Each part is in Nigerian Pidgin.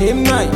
dey mine.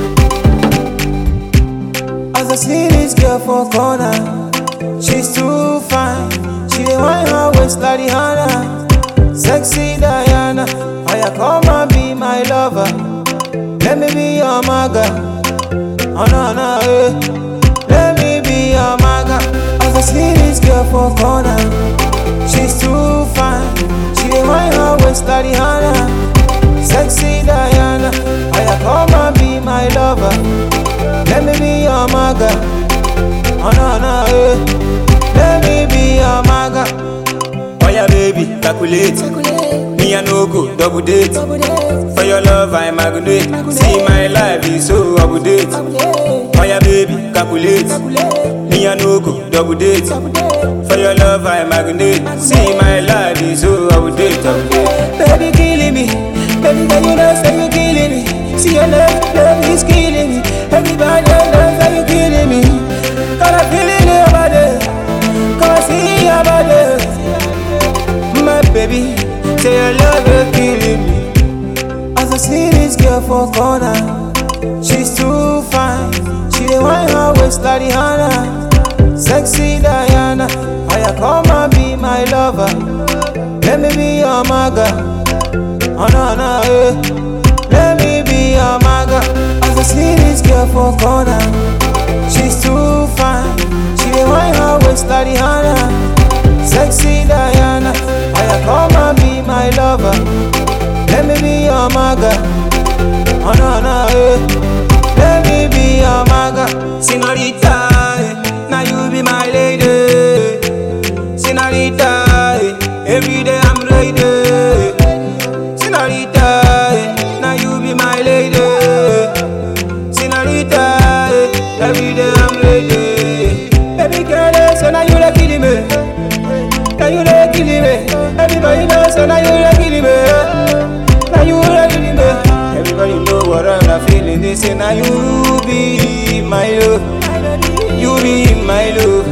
As I see this girl for corner, she's too fine. She dey whine her waist like Rihanna, sexy Diana. Oya come and be my lover, let me be your maga. Oh no no, eh. let me be your maga. As I see this girl for corner, she's too fine. She dey whine her waist like Rihanna, sexy Diana. Oya come and be my lover, let me be your maga. Oh no no, eh. let me be your maga. Oh yeah, baby, calculate. Me and no go double date. For your love, I magnate. See my life is so up to date. Oh yeah, baby, calculate. Me and no go double date. For your love, I magnate. See my life is so up to date. up to date. Baby killing me, baby girl you know say you killing me. See your love, love is killing me. Everybody knows that you killing me. Got a feeling your body, come and see your body. My baby, say your love is killing me. As I see this girl for corner, she's too fine. She dey whine her waist like Rihanna, sexy Diana. Oya come and be my lover, let me be your maga. Oh no no, eh. Let me be your maga. As I see this girl for corner, she's too fine. She dey whine her waist like Rihanna, sexy Diana. Oya come and be my lover, let me be your maga. Oh no no, eh. Let me be your maga. Senorita, eh. now you be my lady. Senorita, eh. every day I'm ready. Senorita, eh, now you be my lady. Senorita, eh, every day I'm ready. Baby girl, eh, so now you the killing me. Now you the killing me. Everybody knows, so now you the killing me. Now you the killing me. Everybody know what I'm feeling. They say now you be my love. You be my love,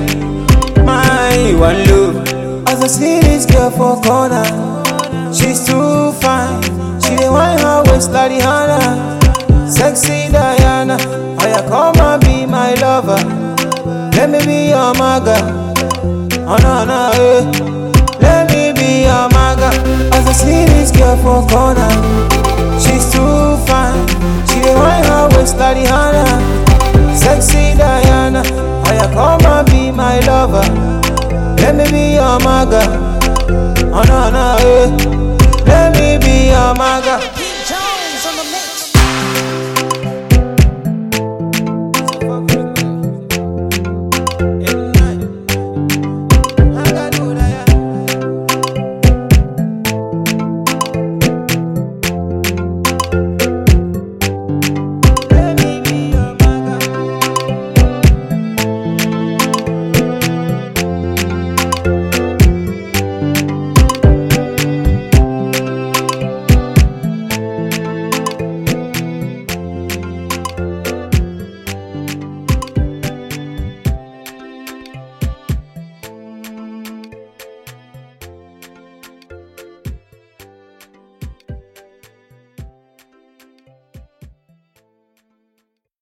my one love. As I see this girl for corner. She's too fine. She dey whine her waist like Rihanna, sexy Diana. Oya come and be my lover, let me be your maga. Oh no no, eh. let me be your maga. As I see this girl for corner, she's too fine. She dey whine her waist like Rihanna, sexy Diana. Oya come and be my lover, let me be your maga. Oh no no, eh. Let me be your maga. Pete Jones on the mix.